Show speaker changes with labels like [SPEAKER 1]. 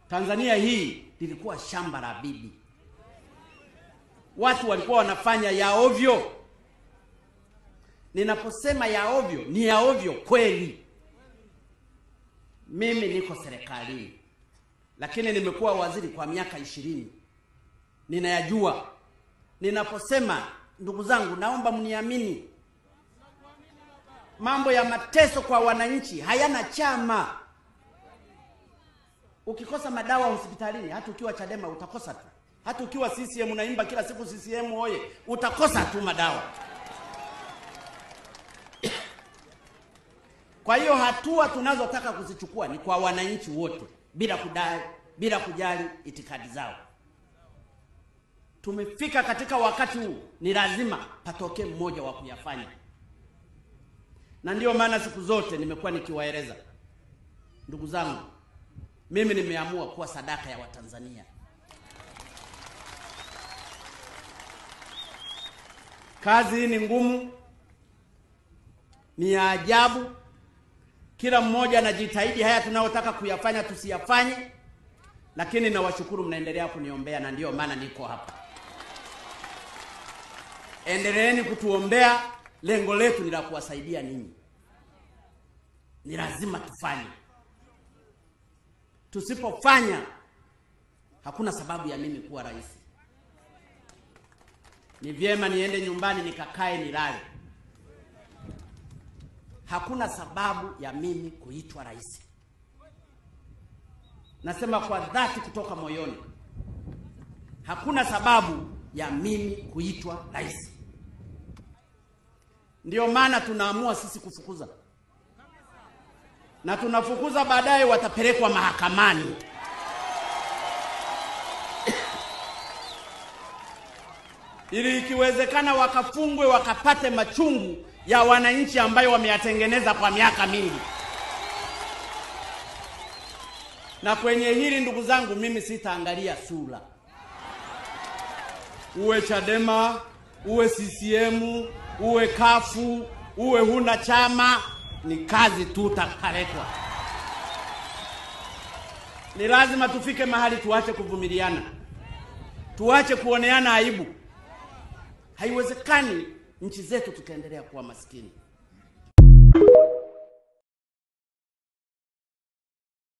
[SPEAKER 1] Tanzania hii lilikuwa shamba la bibi, watu walikuwa wanafanya ya ovyo. Ninaposema ya ovyo, ni ya ovyo kweli. Mimi niko serikalini, lakini nimekuwa waziri kwa miaka ishirini, ninayajua. Ninaposema ndugu zangu, naomba mniamini, mambo ya mateso kwa wananchi hayana chama. Ukikosa madawa hospitalini, hata ukiwa Chadema utakosa tu, hata ukiwa CCM unaimba kila siku CCM oye, utakosa tu madawa. Kwa hiyo hatua tunazotaka kuzichukua ni kwa wananchi wote bila kudai, bila kujali itikadi zao. Tumefika katika wakati huu, ni lazima patokee mmoja wa kuyafanya, na ndiyo maana siku zote nimekuwa nikiwaeleza ndugu zangu, mimi nimeamua kuwa sadaka ya Watanzania. Kazi hii ni ngumu, ni ya ajabu. Kila mmoja anajitahidi haya tunayotaka kuyafanya tusiyafanye, lakini nawashukuru mnaendelea kuniombea, na ndiyo maana niko hapa. Endeleeni kutuombea, lengo letu ni la kuwasaidia ninyi. Ni lazima tufanye. Tusipofanya hakuna sababu ya mimi kuwa rais. Ni vyema niende nyumbani nikakae nilale. Hakuna sababu ya mimi kuitwa rais. Nasema kwa dhati kutoka moyoni, hakuna sababu ya mimi kuitwa rais. Ndiyo maana tunaamua sisi kufukuza, na tunafukuza, baadaye watapelekwa mahakamani. ili ikiwezekana wakafungwe wakapate machungu ya wananchi ambayo wameyatengeneza kwa miaka mingi. Na kwenye hili ndugu zangu, mimi sitaangalia sura, uwe Chadema, uwe CCM, uwe kafu, uwe huna chama, ni kazi tu utakaletwa. Ni lazima tufike mahali tuache kuvumiliana, tuache kuoneana aibu. Haiwezekani nchi zetu tukaendelea kuwa maskini.